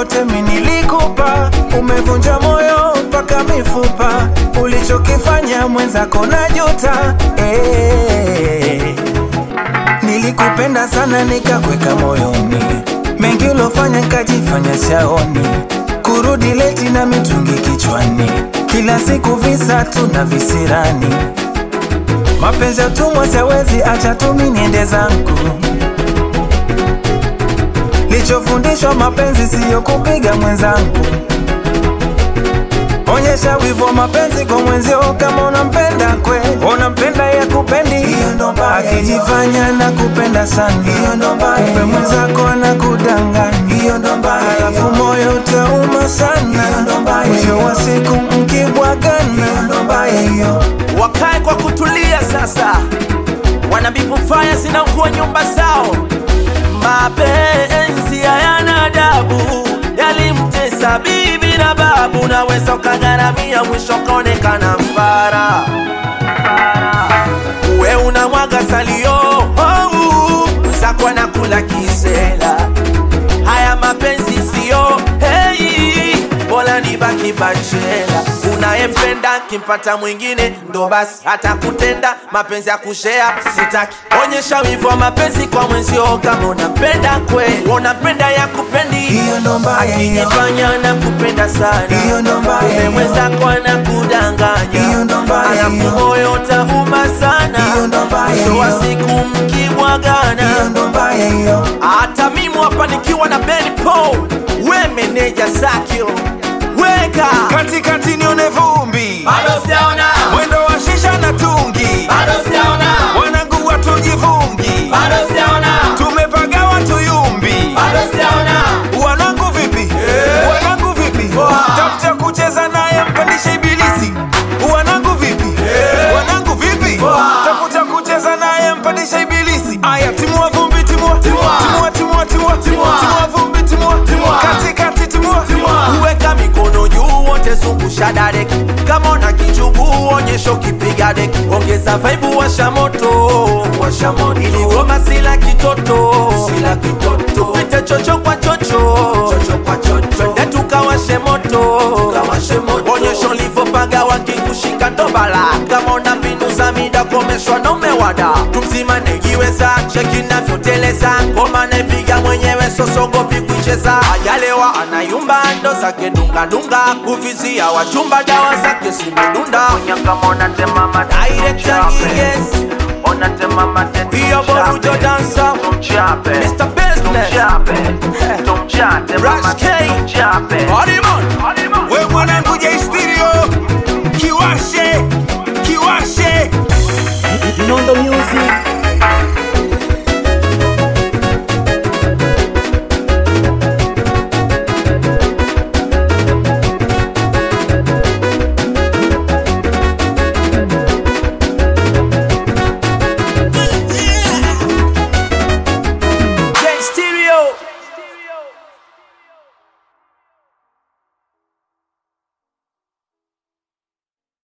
yote mi nilikupa, umevunja moyo mpaka mifupa, ulichokifanya mwenzako na juta eh. Nilikupenda sana nikakweka moyoni, mengi ulofanya nikajifanya shaoni, kurudi leti na mitungi kichwani, kila siku visa tu na visirani, mapenzi ya utumwa siwezi, acha tu mi niende zangu. Lichofundishwa mapenzi siyo kupiga mwenzangu, onyesha wivu wa mapenzi kwa mwenzio kama unampenda kweli, unampenda ya kupendi, hiyo ndo mbaya. Akijifanya na kupenda sana, hiyo ndo mbaya. Kumbe mwenzako anakudanganya, hiyo ndo mbaya. Halafu moyo utauma sana, hiyo ndo mbaya. Mwisho wa siku mkibwagana, hiyo ndo mbaya hiyo. wakae kwa kutulia sasa, wanabibu faya zinakuwa nyumba zao. Mapenzi hayana adabu, yalimtesa bibi na babu, naweza ukagharamia, mwisho kaonekana mfara. We unamwaga salio, oh, mwenzako anakula kisela. Haya mapenzi siyo hey, bora nibaki bachela. Unayempenda kimpata mwingine ndo basi hata kutenda mapenzi ya kushea sitaki. Onyesha wivu wa mapenzi kwa mwenzio kama unampenda kweli, unampenda ya kupendi Hiyo ndo mbaya hiyo. akijifanya na kupenda sana, Hiyo ndo mbaya kumbe hiyo. mwenzako anakudanganya, Hiyo ndo mbaya alafu hiyo. moyo utauma sana, Hiyo ndo mbaya mwisho wa hiyo. siku mkimwagana Hiyo ndo mbaya hiyo. hata mimi hapa nikiwa na Ben Paul, we meneja Zakio, weka Katikati nione vumbi, bado sijaona, mwendo wa shisha na tungi, bado sijaona, wanangu watujivungi, bado sijaona, tumepagawa tuyumbi. bado sijaona. Wanangu vipi? Wanangu vipi? Tafuta kucheza naye mpandishe ibilisi. Wanangu vipi? Wanangu vipi? Tafuta kucheza naye mpandishe ibilisi. Aya, timua vumbi, timua. Timua. Timua, timua, timua. Timua. Timua vumbi, timua. Timua. Katikati, timua. Uweka mikono juu wote zungusha dadeki, kama una kichubu onyesha ukipiga deki, ongeza vaibu washa moto, washa moto, ili goma sila kitoto, sila kitoto, tupite chocho kwa chocho, chocho kwa chocho, twende tukawashe moto, tukawashe moto, onyesha ulivyopaga wakikushika ndo bala, kama una mbinu za mida komeshwa na umewada, tumzima negiweza, cheki navyoteleza, ngoma naipiga mwenyewe sosogopi kuicheza, ajalewa anayumba ndo zake dungadunga, kuvizia wachumba dawa zake zimedunda, Director yes, hiyo borujo dansa, Mr. Business, Rush K, Hardiman, We mwanangu J Stereo.